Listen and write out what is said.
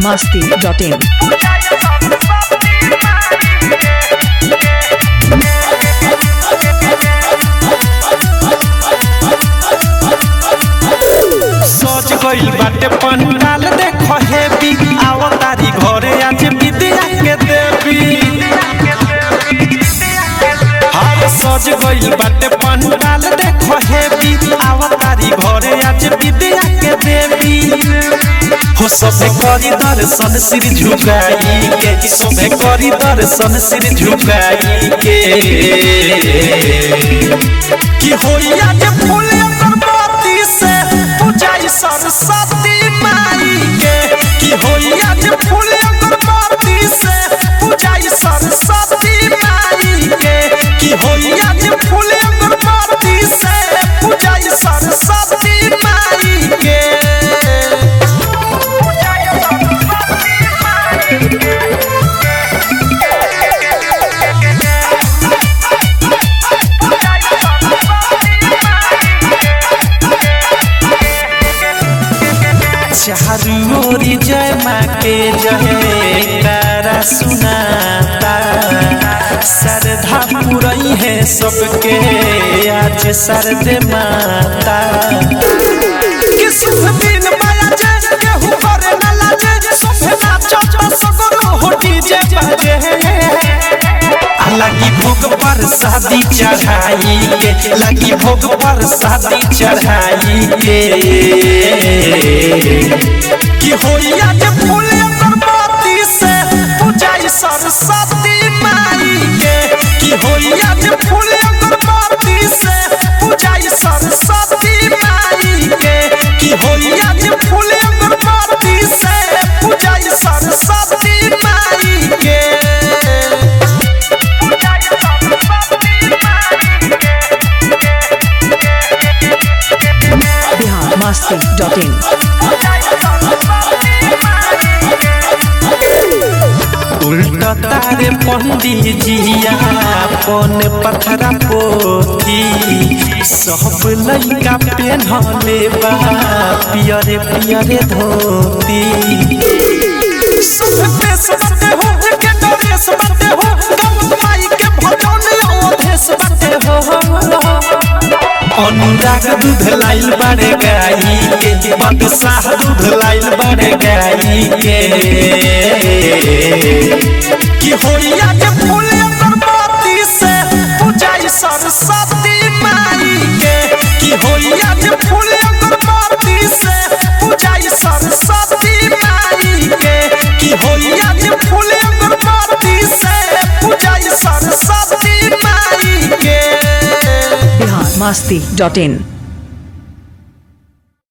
masti.in. सज गइल बाटे पंडाल देखो हेबी आओ तारी घरे आज विद्या के देवी हाय सज गइल बाटे पंडाल देखो हेबी आओ तारी घरे आज विद्या के देवी हो सबे करी दर्शन सिर झुकाई के सबे करी दर्शन सिर झुकाई के कि होइया जे फूल अगरबत्ती से पूजाई सरस्वती माई के कि होइया जे फूल अगरबत्ती से पूजाई सरस्वती माई के कि होइया जे फूल अगरबत्ती से पूजाई सरस्वती माई के चारू ओरी जय माँ के जय कारा सुनाता श्रद्धा पुरई है सबके आज सरदे माता कि शुभ दिन माया जय केहू करे ना लाजे सभे नाचत सगरो हो डीजे बाजे लगी भोग पर शादी चढ़ाई के लगी भोग पर शादी चढ़ाई के कि होइया जे फूल अगरबत्ती से पूजाई सरस्वती माई के कि होइया जे फूल अगरबत्ती से पूजाई सरस्वती माई के कि होइया जे फूल अगरबत्ती से पूजाई सरस्वती माई के Bihar masti.in. उल्टा तारे पंडित जिया पन पथरा पोथी सब लइका पेन्हले बा पियरे पियरे धोती सब देश बाटे हो के डरेस बाटे हो गम माई के भजन ओधेस बाटे हो अनुराग दूध लाइल बड़े गाई के बादशाह दूध लाइल बड़े गाई के कि होइया के फूल अगरबत्ती से पूजाई सरस्वती माई के कि होइया के फूल अगरबत्ती से पूजाई सरस्वती माई के कि होइया के फूल अगरबत्ती से पूजाई सरस्वती माई के Bihar masti.in.